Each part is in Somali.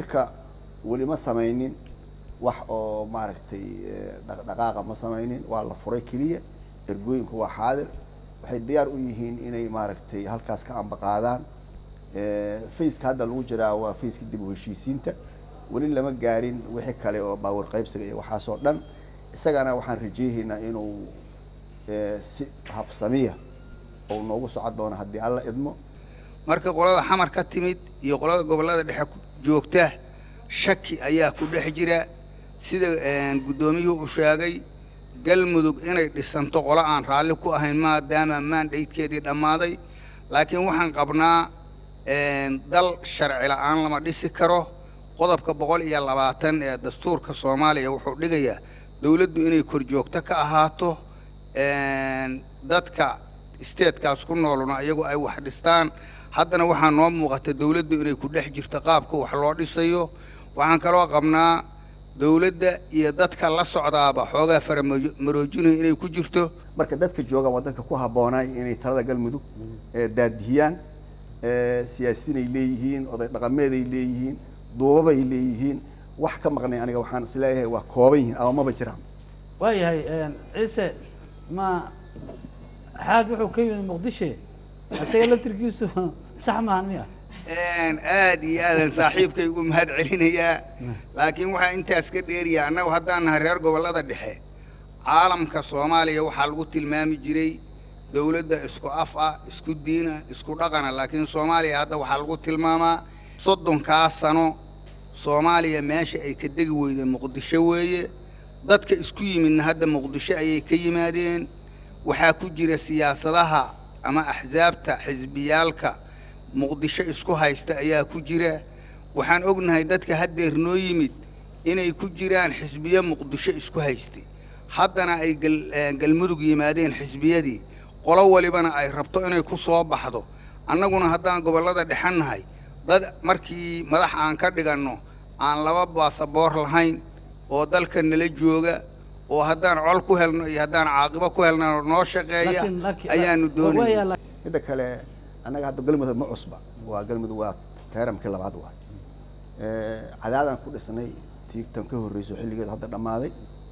marka weli ma samaynin wax oo maaragtay dhaqdhaqaaqa ma samaynin waa la furay keliya ergooyinku waa xaadir waxay diyaar u yihiin inay maaragtay halkaas ka ambaqaadaan faceka hadda lagu jiraa waa faceka dib u heshiisiinta weli lama gaarin wixii kale oo baawar qaybsiga iyo waxaasoo dhan isagana waxaan rajeyhaynaa inuu si habsamiya oo noogu socon doono haddii alla idmo marka qolada xamar ka timid iyo qolada gobollada dhexe joogta shaki ayaa ku dhex jira sida guddoomiyuhu u sheegay galmudug inay dhisanto qolo aan raalli ku ahayn maadaama maandhaydkeedii dhammaaday laakiin waxaan qabnaa dal sharci la'aan lama dhisi karo qodobka boqol iyo labaatan ee dastuurka soomaaliya wuxuu dhigayaa dowladdu inay korjoogto ka ahaato dadka isteedkaas ku nooluna iyagu ay wax dhistaan haddana waxaa noo muuqata dowladdu inay ku dhex jirto qaabka wax loo dhisayo waxaan kaloo qabnaa dowladda iyo dadka la socdaaba xoogaa faramaroojinayo inay ku jirto marka dadka jooga waa dadka ku habboonay inay talada galmudug daadihiyaan siyaasiinay leeyihiin oday dhaqameeday leeyihiin duubabay leeyihiin wax ka maqnay aniga waxaan isleeyahay waa kooban yihiin ama maba jiraan waayahay ciise ma xaad wuxuu ka yimid muqdishe isaga laftirkiisu sax maahan miya aad iyo aadan saaxiibkay ugu mahad celinayaa laakiin waxaa intaas ka dheeriyaa annagu haddaan nahay reer gobollada dhexe caalamka soomaaliya waxaa lagu tilmaami jiray dowladda isku af ah isku diina isku dhaqana laakiin soomaaliya hadda waxaa lagu tilmaamaa soddonkaa sano soomaaliya meesha ay ka degi weyday muqdisho weeye dadka isku yimidna hadda muqdisho ayay ka yimaadeen waxaa ku jira siyaasadaha ama axsaabta xisbiyaalka muqdisho isku haysta ayaa ku jira waxaan ognahay dadka haddeer noo yimid inay ku jiraan xisbiyo muqdisho isku haystay haddana ay galmudug yimaadeen xisbiyadii qolo walibana ay rabto inay ku soo baxdo annaguna haddaan gobollada dhexan nahay dad markii madax aan ka dhiganno aan laba baasaboor lahayn oo dalka nala jooga oo haddaan col ku helno iyo haddaan caaqibo ku helno noo shaqeeya ayaanu doonaya midda kale annaga hadda galmudug ma cusba waa galmudug waa teeramkii labaad waay cadaadaan ku dhisnay tiigtan ka horreyso xilligeedu hadda dhammaaday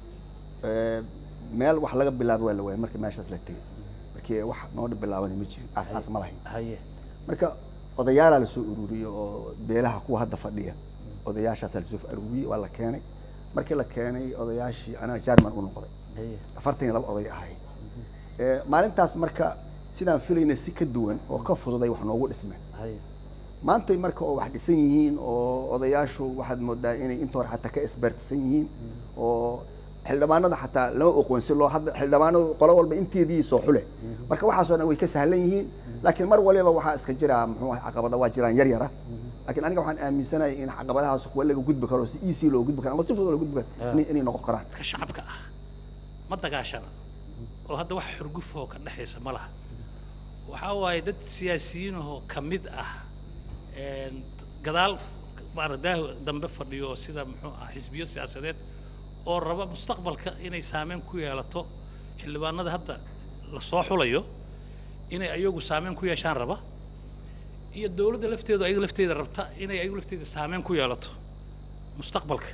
meel wax laga bilaabo waa la waayay markii meeshaas la tegay markii wax noo bilaabani ma jirin aas aas ma lahayn haye marka odayaalaa lasoo ururiyey oo beelaha kuwa hadda fadhiya odayaashaasaa lasoo ururiyey waa la keenay markii la keenay odayaashii anaga jarman u noqday haye afartan iyo laba oday ahay maalintaas marka sidaan filayna si ka duwan oo ka fududay wax noogu dhismeen haye maantay marka oo wax dhisan yihiin oo odayaashu waxaad moodaa inay inta hore xataa ka isbeertisan yihiin oo xildhibaanada xataa lama oqoonsi loo hadda xildhibaanadu qolo walba inteedii soo xule marka waxaasoo dhan way ka sahlan yihiin laakiin mar waliba waxaa iska jira muxuu ahay caqabada waa jiraan yar yara laakiin aniga waxaan aaminsanahay in caqabadahaas kuwa laga gudbi karo si easy loo gudbi karo ama si fudud loo gudbi karo inay- inay noqon karaan dadka shacabka ah ma dagaashana oo hadda wax xurgufoo ka dhexaysa ma laha waxaa waaye dad siyaasiyiinahoo ka mid ah een, gadaal maaradaah dambe fadhiyo oo sida muxuu ah xisbiyo siyaasadeed oo raba mustaqbalka inay saameyn ku yeelato xildhibaanada hadda la soo xulayo inay ayagu saameyn ku yeeshaan raba iyo dowladda lafteedu ayaga lafteeda rabta inay ayagu lafteeda saameyn ku yeelato mustaqbalka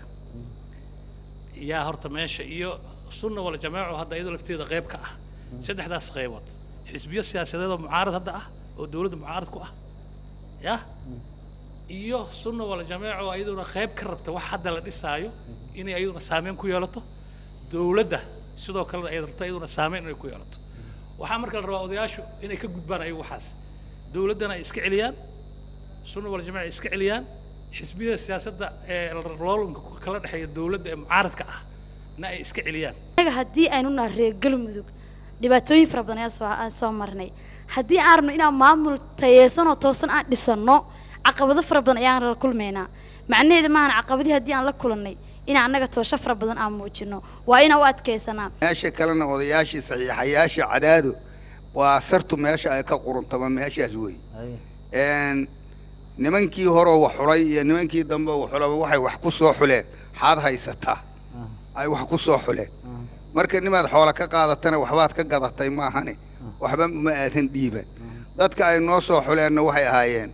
yaa horta meesha iyo sunna wal jamaaco hadda iyadoo lafteeda qayb ka ah saddexdaas qaybood xisbiyo siyaasadeed oo mucaarad hadda ah oo dowladda mucaarad ku ah ya iyo sunna wal jamaaco iyaduna qayb ka rabta wax hadda la dhisaayo inay iyaduna saameyn ku yeelato dowladda sidoo kalena ay rabto iyaduna saameyn inay ku yeelato waxaa marka la rabaa odayaashu inay ka gudbaan ayagu waxaas dowladdana ay iska celiyaan sunna wal jamaaca ay iska celiyaan xisbiyada siyaasadda ee loolanka kala dhexeeya dowladda ee mucaaradka ah na ay iska celiyaan anaga haddii aynu nahay reer galmudug dhibaatooyin fara badan ayaa soo aan soo marnay haddii aan rabno inaan maamul tayeysanoo toosan aan dhisanno caqabado fara badan ayaan la kulmaynaa macnaheeda maahan caqabadii haddii aan la kulannay inaan annaga toosho fara badan aan muujino waa inaan u adkaysanaa meesha kalena odayaashii saxiixayaasha cadaado waa sartu meesha ay ka quruntaba meeshaas wey haye een, nimankii horeo wax xulay iyo nimankii dambe wax xulaba waxay wax ku soo xuleen xaad haysataa ay wax ku soo xuleen marka nimaad xoola ka qaadatana waxbaad ka gadatay maahane waxba uma aadan dhiiban dadka ay noo soo xuleenna waxay ahaayeen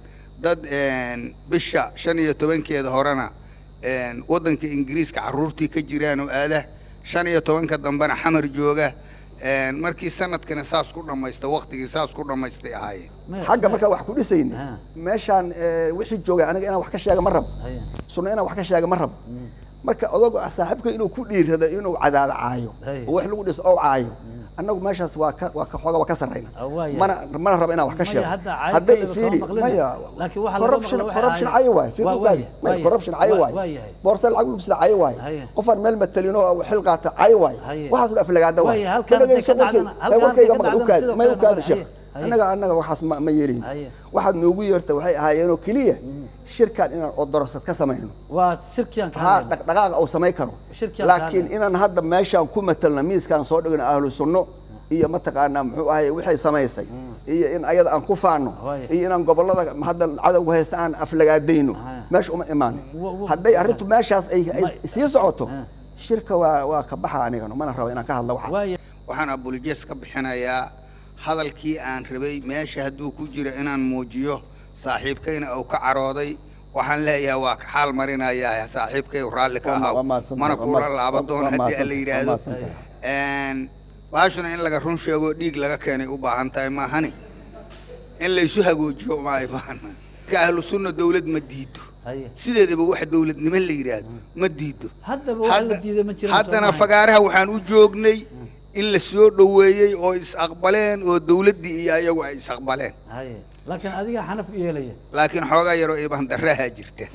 dad een, bisha shan iyo tobankeeda horena een, waddanka ingiriiska carruurtii ka jiraan oo aada shan iyo tobanka dambena xamar jooga een, markii sanadkana saas ku dhammaysta waqtigii saas ku dhammaystay ahaayeen Ma- xagga ma- markaa wax ku dhisayni Ha. meeshaan eh, wixii joogay aniga inaan wax ka sheega ma rabo Haya. sunno inaan wax ka sheega ma rabo marka odagu saaxiibka inuu ku dhiirado inuu cadaada caayo Hay. oo wax lagu dhiso oo caayo annagu meeshaas waa ka waa ka xooga waa ka sarrayna Ah, waaya. mana mana rabo inaan wax ka Maya, sheego hadda caayib hadday kaliya fiiri kama maqlina. maya Laakiin waxa laga corruption maqlo waxay corruption caayib. cayo waaye fiiri Waa- ugaadi waaya, maya waaya. corruption cayo Waa- waaye waayahay. boorsa lacag lagu sida cayo waaye Haya. qofaan meel matalino oo xil qaata cayo waaye Haya. waxaas u aflagaada waaye Waaya, halkaan hadday Dhagayso ka dhacdana- warkay- halkaan warkayga hadday ka maqal dhacdana ukaadi sidoo may kale ukaadi noqon. sheekh Haya. annaga annaga waxaas ma ma yeelin Haya. waxaad noogu yeerta waxay ahaayeenoo keliya shirkan inaan odorosad ka samayno waa shirkiyaan ka ha hadlayna. dhaqdhaqaaqa uu samay karo Shirkiyan laakiin ka inaan hadda meeshaan ku matalna miiskaan soo dhigno ahlu sunno iyo mataqaanaa muxuu ahay waxay samaysay iyo in ayada aan ku faano Waaya. iyo inaan gobollada hadda cadowga haysta aan aflagaadayno Haya. meesha uma imaanin Wa- wa- hadday arrintu meeshaas ay ay Ma- sii socoto Ha. shirka waa waa ka baxa anigana mana rabo inaan ka hadla waxa waaya waxaan abuljees ka bixinayaa hadalkii aan rabay meesha hadduu ku jiro inaan muujiyo saaxiibkayna uu ka carooday waxaan leeyahay waa ka xaal marinayaa saaxiibkay raalli ka Waa ma- ahaw waa mahadsantahay, mana waa kuula mahadsan- laaba waa- doon waa haddii alla mahadsantahay, yidhaahdo waa mahadsantahay. Een, baashuna in laga run sheego dhiig laga keenay u baahan tahay maahani in laysu hagoojiyo ma ay baahna ka ahlu sunna dawlad ma diido Haya. sideedaba wax dawladnimo la yidhaahdo ma diido Haddaba wax la Hadda- diiday ma jiraan haddana Soomaaliya. fagaaraha waxaan u joognay in la soo dhoweeyey oo is-aqbaleen oo dawladdii iyo ayagu ay is-aqbaleen haya laakiin adiga xanaf u yeelaya laakiin xoogaa yaroo iibandaraha jirta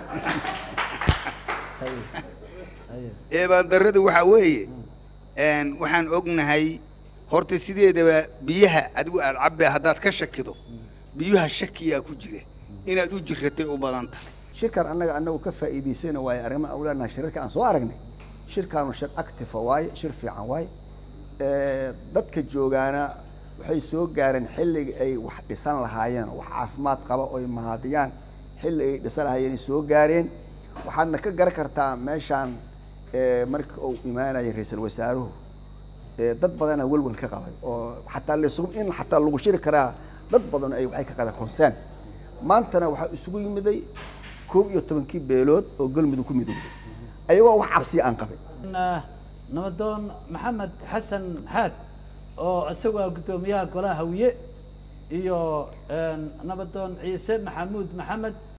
haya haya eebaandarradu waxaa weeye een, waxaan ognahay horta sideedaba biyaha adigu aad cabbe haddaad ka shakido biyuha shakiyaa ku jira inaad u jiratay u badan tahay shirkan annaga annagu ka faa'iidaysayna waaye arrimaha aan leenahay shirarka aan soo aragnay shirkaanu shir actifa waaye shir fiican waaye Eh, dadka joogaana waxay soo gaareen xilligii ay wax dhisan lahaayeen oo wax caafimaad qaba oo ay mahadiyaan xilli ay dhisan lahaayeen ay soo gaareen waxaadna ka garan kartaa meeshaan eh, markii uu imaanayay ra-iisul wasaaruhu eh, dad badana welwel ka qabay oo xataa laysugu in xataa lagu shiri karaa dad badan ay waxay ka qabeen concern maantana waxaa isugu yimiday koob iyo tobankii beelood oo galmudug ku midowday ayagoo wax cabsiya aan qabin Ah, nabadoon maxamed xasan xaad oo isagu ah guddoomiyaha golaha hawiye iyo een, nabadoon ciise maxamuud maxamed